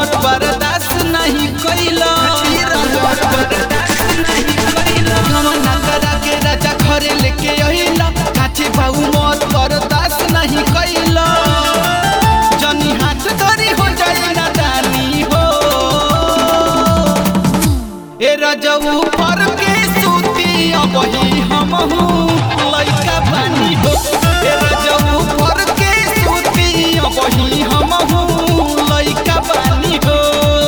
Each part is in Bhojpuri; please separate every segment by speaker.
Speaker 1: हमर बर्दाश्त नहीं कैला गमना करा के राजा घरे लेके अइला काचे बाऊ मोर बर्दाश्त नहीं कैला जनी हाथ धरी हो जाए ना दानी हो ए रजऊ पर के सूती अबही हमहू लइका बानी हो ए रजऊ पर के सूती अबही हमहू लइका बानी हो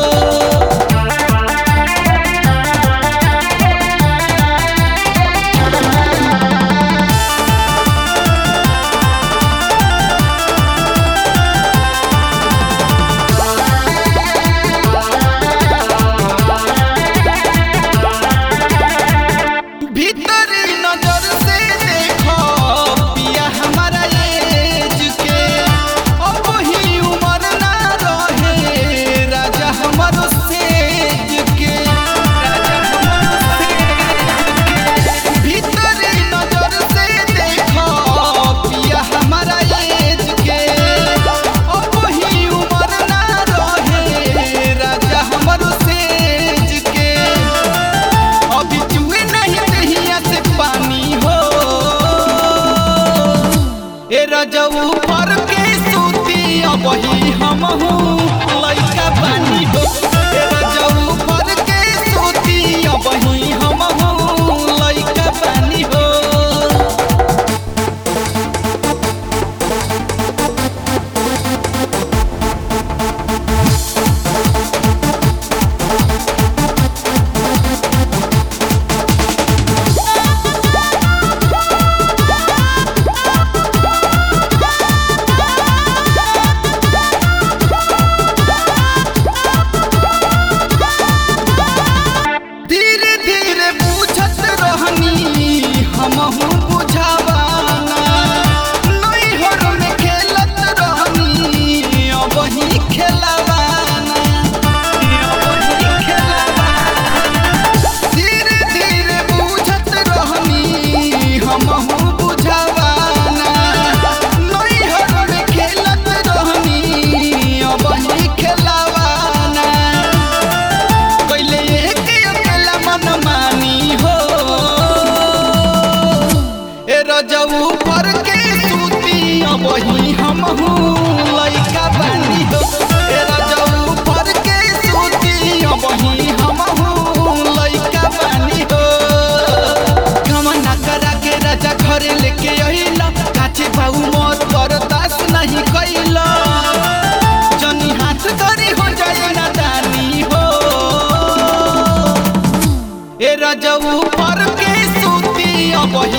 Speaker 1: भीतरी नजर से देखो पिया हमारा एज के अब ही उम्र ना रहे राजा हमारो सेज के राजा हमारो सेज के। भीतरी नजर से देखो पिया हमारा एज के अब ही उम्र ना रहे राजा हमारो सेज के अभी चुए नहीं दहिया से पानी हो ए रजऊ पर के सूती अबही हमहू लइका बानी हो ए रजऊ पर के सूती अबही हमहू लइका बानी हो धीरे धीरे पूछत रहनी हमहू बुझावाना नैहर में खेलत रहनी अबही खेलवाना अबही खेलवाना धीरे धीरे पूछत रहनी हमहू बुझावाना नैहर में खेलत रहनी अबही खेलवाना कैले एक अकेला मन मानी हो ए रजऊ पर के सूती अबही हमहू लइका बानी हो ए रजऊ पर के सूती अबही हमहू लइका बानी हो गमना करा के राजा घरे लेके अइला काचे बाऊ मोर बर्दाश्त नहीं कैला जनी हाथ धरी हो जाए ना दानी हो ए रजऊ पर के सूती अबही